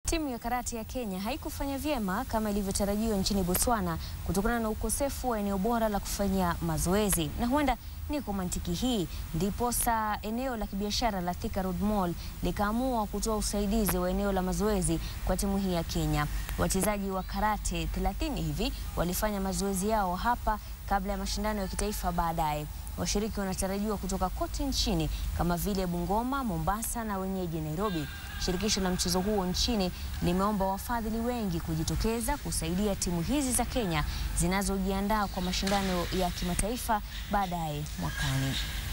Timu ya karate ya Kenya haikufanya vyema kama ilivyotarajiwa nchini Botswana kutokana na ukosefu wa eneo bora la kufanyia mazoezi, na huenda ni kwa mantiki hii ndiposa eneo la kibiashara la Thika Road Mall likaamua kutoa usaidizi wa eneo la mazoezi kwa timu hii ya Kenya. Wachezaji wa karate 30 hivi walifanya mazoezi yao hapa kabla ya mashindano ya kitaifa baadaye. Washiriki wanatarajiwa kutoka kote nchini kama vile Bungoma, Mombasa na wenyeji Nairobi. Shirikisho la mchezo huo nchini limeomba wafadhili wengi kujitokeza kusaidia timu hizi za Kenya zinazojiandaa kwa mashindano ya kimataifa baadaye mwakani.